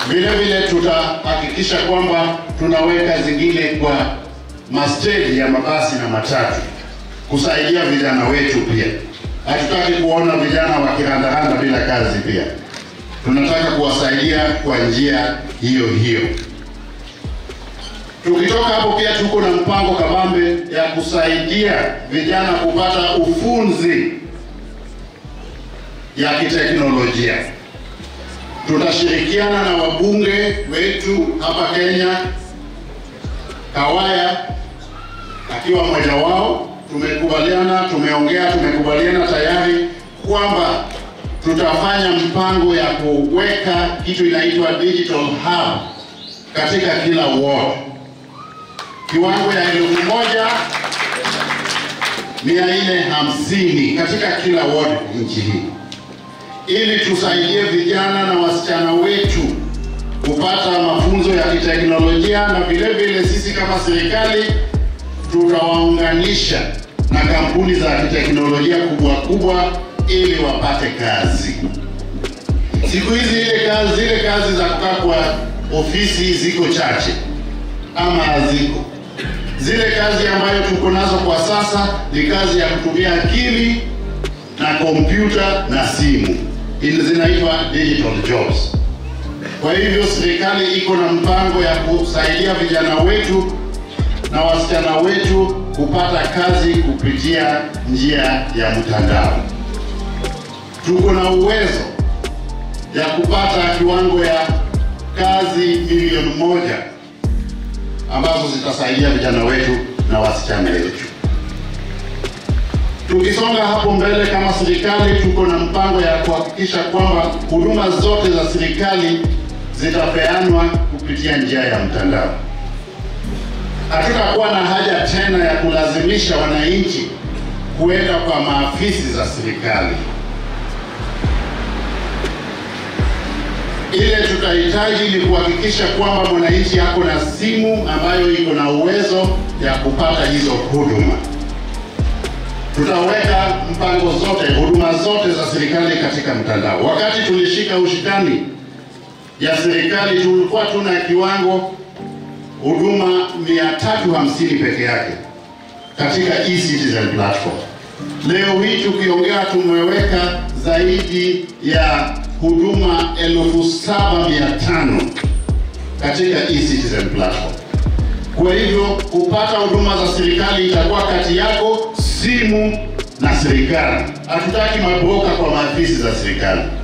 Vile vile tutahakikisha kwamba tunaweka zingine kwa masteji ya mabasi na matatu kusaidia vijana wetu pia. Hatutaki kuona vijana wakirandaranda bila kazi pia, tunataka kuwasaidia kwa njia hiyo hiyo. Tukitoka hapo pia tuko na mpango kabambe ya kusaidia vijana kupata ufunzi ya kiteknolojia. Tutashirikiana na wabunge wetu hapa Kenya, Kawaya akiwa mmoja wao. Tumekubaliana, tumeongea, tumekubaliana tayari kwamba tutafanya mpango ya kuweka kitu inaitwa digital hub katika kila ward, kiwango ya elfu moja mia nne hamsini katika kila ward nchi hii, ili tusaidie vijana na wasichana wetu kupata mafunzo ya kiteknolojia, na vile vile sisi kama serikali tutawaunganisha na kampuni za kiteknolojia kubwa kubwa ili wapate kazi. Siku hizi ile kazi zile kazi za kukaa kwa ofisi ziko chache ama haziko. Zile kazi ambayo tuko nazo kwa sasa ni kazi ya kutumia akili na kompyuta na simu, Hizi zinaitwa digital jobs. Kwa hivyo serikali iko na mpango ya kusaidia vijana wetu na wasichana wetu kupata kazi kupitia njia ya mtandao. Tuko na uwezo ya kupata kiwango ya kazi milioni moja ambazo zitasaidia vijana wetu na wasichana wetu. Tukisonga hapo mbele, kama serikali, tuko na mpango ya kuhakikisha kwamba huduma zote za serikali zitapeanwa kupitia njia ya mtandao. Hatutakuwa na haja tena ya kulazimisha wananchi kuenda kwa maafisi za serikali. Ile tutahitaji ni kuhakikisha kwamba mwananchi ako na simu ambayo iko na uwezo ya kupata hizo huduma. Tutaweka mpango zote, huduma zote za serikali katika mtandao. Wakati tulishika ushikani ya serikali, tulikuwa tuna kiwango huduma 350 peke yake katika e-citizen platform. Leo hii tukiongea, tumeweka zaidi ya huduma elfu saba mia tano katika e-citizen platform. Kwa hivyo kupata huduma za serikali itakuwa kati yako, simu na serikali. Hatutaki mabroka kwa maafisi za serikali.